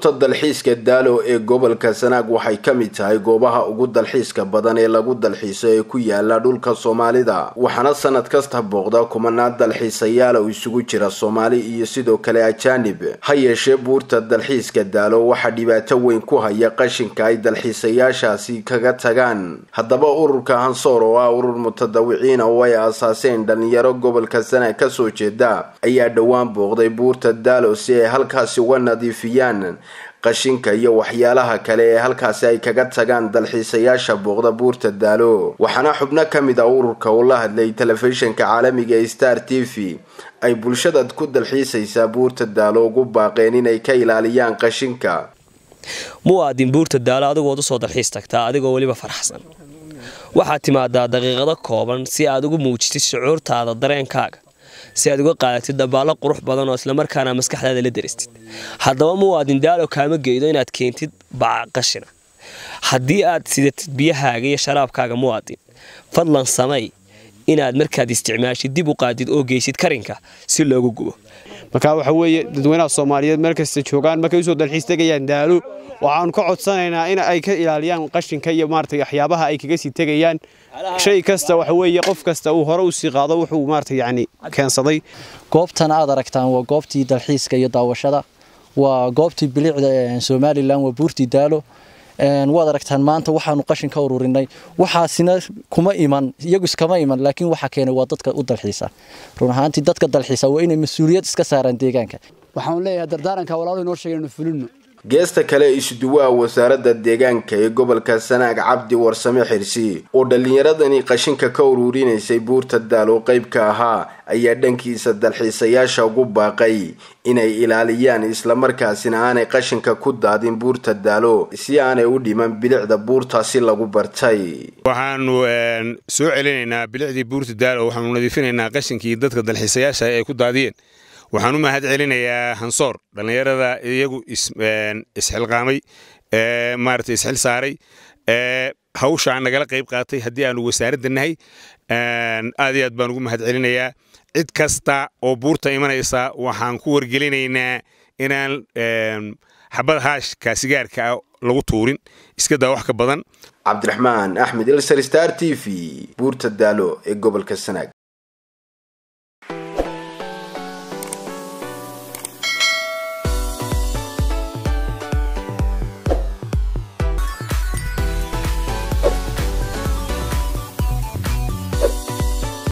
buurta dalxiiska daalo ee gobolka sanaag waxay ka mid tahay goobaha ugu dalxiiska badan ee lagu dalxiiso ee ku yaala dhulka soomaalida waxaana sanad kasta booqda kumanaan dalxiisayaal oo isugu jira soomaali iyo sidoo kale ajaanib ha yeeshee buurta dalxiiska daalo waxaa dhibaato weyn ku haya qashinka ay dalxiisayaashaasi kaga tagaan haddaba ururka hansoor oo ah urur mutadawiciina oo ay aasaaseen dhalinyaro gobolka sanaag kasoo jeeda ayaa dhowaan booqday buurta daalo si ay halkaasi uga nadiifiyaan qashinka iyo waxyaalaha kale ee halkaasi ay kaga tagaan dalxiisayaasha booqda buurta daalo waxaana xubno ka mid a ururka uu la hadlay telefishinka caalamiga ee star t v ay bulshada ku dalxiisaysaa buurta daalo ugu baaqeen inay ka ilaaliyaan qashinka muwaadin buurta daalo adigood usoo dalxiis tagtaa adigoo weliba faraxsan waxaad timaadaa daqiiqado kooban si aad ugu muujitid shucuurtaada dareenkaaga si aad uga qaadatid dabaallo qurux badan oo islamarkaana maskaxdaada la daristid haddaba muwaadin daalo kaama geydo inaad keentid baca qashina haddii aad sidatid biyahaaga iyo sharaabkaaga muwaadin fadlan samay inaad markaad isticmaashid dib u qaadid oo geysid karinka si loogu gubo marka waxa weeye dadweynaha soomaaliyeed meel kasta joogaan markay usoo dalxiis tegayaan daalo waxaanu ka codsanaynaa in ay ka ilaaliyaan qashinka iyo maarata waxyaabaha ay kaga sii tegayaan shay kasta waxa weeye qof kasta uu hore usii qaado wuxuu maarata yacni keensaday goobtan aad aragtaan waa goobtii dalxiiska iyo daawashada waa goobtii bilicda somalilan waa buurtii daalo waad aragtaan maanta waxaanu qashin ka ururinay waxaasina kuma iman iyagu iskama iman laakiin waxa keenay waa dadka u dalxiisa run ahaantii dadka dalxiisa waa inay mas-uuliyad iska saaraan deegaanka waxaan leeyahay dardaaranka walaalo inoo sheegay inuu fulino geesta kale isuduwaha wasaaradda deegaanka ee gobolka sanaag cabdi warsame xirsi oo dhallinyaradani qashinka ka ururinaysay buurta daalo qayb ka ahaa ayaa dhankiisa dalxiisayaasha ugu baaqay inay ilaaliyaan islamarkaasina aanay qashinka ku daadin buurta daalo si aanay u dhiman bilicda buurtaasi lagu bartay waxaanu soo celinaynaa bilicdii buurta daalo waxaanu nadiifinaynaa qashinkii dadka dalxiisayaasha ay ku daadiyeen waxaan u mahad celinayaa hansoor dhallinyarada iyagu isxilqaamay maarata isxil saaray hawshaa nagala qayb qaatay haddii aanu wasaaradda nahay aad iyo aad baan ugu mahad celinayaa cid kasta oo buurta imanaysa waxaan ku wargelinaynaa inaan xabad haashka sigaarka ah lagu tuurin iska daa wax ka badan cabdiraxmaan axmed ilsar star t v buurta daalo ee gobolka sanaag